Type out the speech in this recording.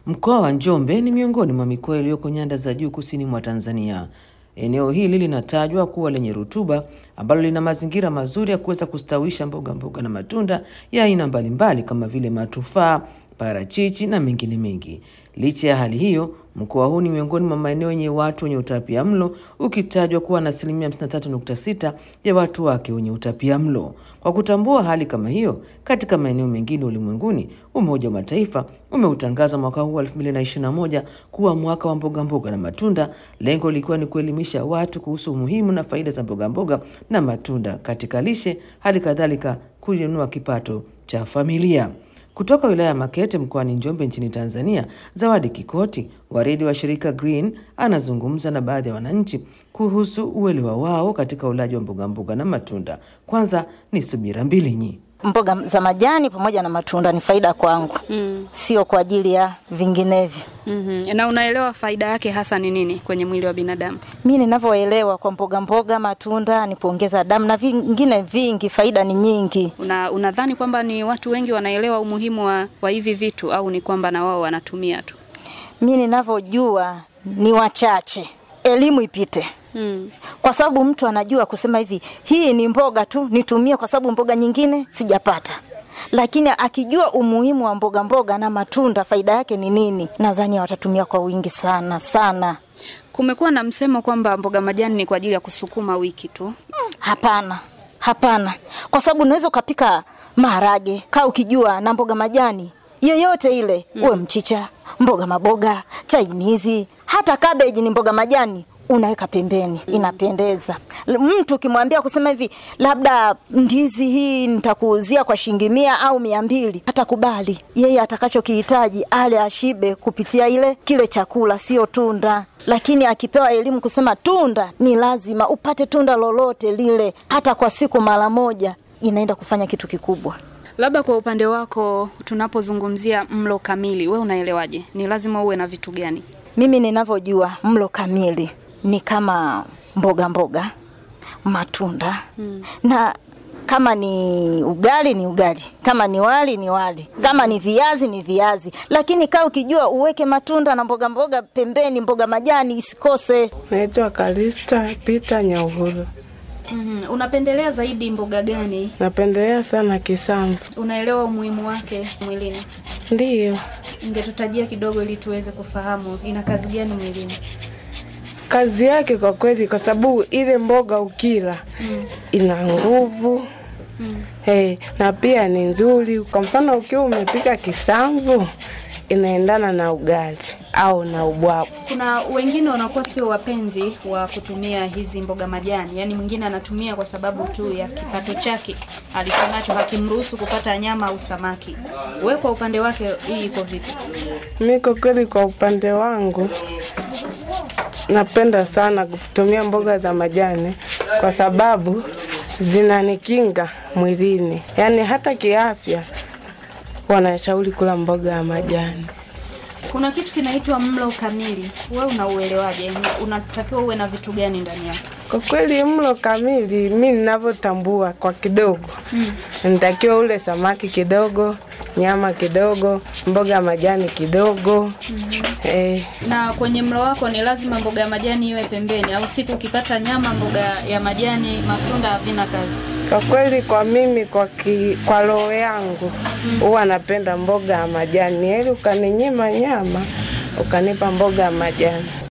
Mkoa wa Njombe ni miongoni mwa mikoa iliyoko nyanda za juu kusini mwa Tanzania. Eneo hili linatajwa kuwa lenye rutuba ambalo lina mazingira mazuri ya kuweza kustawisha mboga mboga na matunda ya aina mbalimbali kama vile matufaa, parachichi na mengine mengi. Licha ya hali hiyo, mkoa huu ni miongoni mwa maeneo yenye watu wenye utapia mlo ukitajwa kuwa na asilimia 53.6 ya watu wake wenye utapia mlo. Kwa kutambua hali kama hiyo katika maeneo mengine ulimwenguni, Umoja wa Mataifa umeutangaza mwaka huu wa 2021 kuwa mwaka wa mboga mboga na matunda, lengo likiwa ni kuelimisha watu kuhusu umuhimu na faida za mboga mboga na matunda katika lishe, hali kadhalika kuinua kipato cha familia. Kutoka wilaya ya Makete mkoani Njombe nchini Tanzania, Zawadi Kikoti wa redio wa shirika Green anazungumza na baadhi ya wananchi kuhusu uelewa wao katika ulaji wa mboga mboga na matunda. Kwanza ni Subira Mbilinyi. Mboga za majani pamoja na matunda ni faida kwangu, Mm. sio kwa ajili ya vinginevyo. Mhm. Na unaelewa faida yake hasa ni nini kwenye mwili wa binadamu? Mi ninavyoelewa kwa mboga mboga, matunda ni kuongeza damu na vingine vingi, faida ni nyingi. Una, unadhani kwamba ni watu wengi wanaelewa umuhimu wa, wa hivi vitu au ni kwamba na wao wanatumia tu? Mi ninavyojua ni wachache, elimu ipite Mm. kwa sababu mtu anajua kusema hivi, hii ni mboga tu nitumie, kwa sababu mboga nyingine sijapata. Lakini akijua umuhimu wa mboga mboga na matunda, faida yake ni nini, nadhani watatumia kwa wingi sana sana. Kumekuwa na msemo kwamba mboga majani ni kwa ajili ya kusukuma wiki tu. Hapana, hapana, kwa sababu unaweza ukapika maharage kaa ukijua na mboga majani yoyote ile mm. uwe mchicha, mboga maboga, chainizi, hata kabeji ni mboga majani unaweka pembeni mm. inapendeza. L- Mtu ukimwambia kusema hivi, labda ndizi hii nitakuuzia kwa shilingi mia au mia mbili, hatakubali. Yeye atakachokihitaji ale ashibe kupitia ile kile chakula, sio tunda. Lakini akipewa elimu kusema tunda ni lazima upate tunda lolote lile, hata kwa siku mara moja, inaenda kufanya kitu kikubwa. Labda kwa upande wako, tunapozungumzia mlo kamili, we unaelewaje? Ni lazima uwe na vitu gani? Mimi ninavyojua mlo kamili ni kama mboga mboga, matunda mm. na kama ni ugali ni ugali, kama ni wali ni wali, kama ni viazi ni viazi. Lakini kaa ukijua uweke matunda na mboga mboga pembeni, mboga majani isikose. Naitwa Kalista Pita Nyauhuru. Mm-hmm. Unapendelea zaidi mboga gani? Napendelea sana kisamvu. Unaelewa umuhimu wake mwilini? Ndiyo, Ungetutajia kidogo ili tuweze kufahamu ina kazi gani mwilini? kazi yake kwa kweli, kwa sababu ile mboga ukila mm. ina nguvu mm. hey, na pia ni nzuri. Kwa mfano ukiwa umepika kisamvu inaendana na ugali au na ubwabu. Kuna wengine wanakuwa sio wapenzi wa kutumia hizi mboga majani, yaani mwingine anatumia kwa sababu tu ya kipato chake alichonacho hakimruhusu kupata nyama au samaki. We kwa upande wake hii iko vipi? Mi kwa kweli, kwa upande wangu napenda sana kutumia mboga za majani kwa sababu zinanikinga mwilini, yaani hata kiafya wanashauri kula mboga ya majani. Kuna kitu kinaitwa mlo kamili, we unauelewaje? Unatakiwa uwe na vitu gani ndani yake? Kwa kweli mlo kamili, mi ninavyotambua kwa kidogo mm. nitakiwa ule samaki kidogo, nyama kidogo, mboga ya majani kidogo mm-hmm. eh, Na kwenye mlo wako ni lazima mboga ya majani iwe pembeni, au siku ukipata nyama, mboga ya majani, matunda havina kazi? kwa kweli kwa mimi kwa, ki, kwa roho yangu huwa napenda mboga ya majani, heri ukaninyima nyama ukanipa mboga ya majani.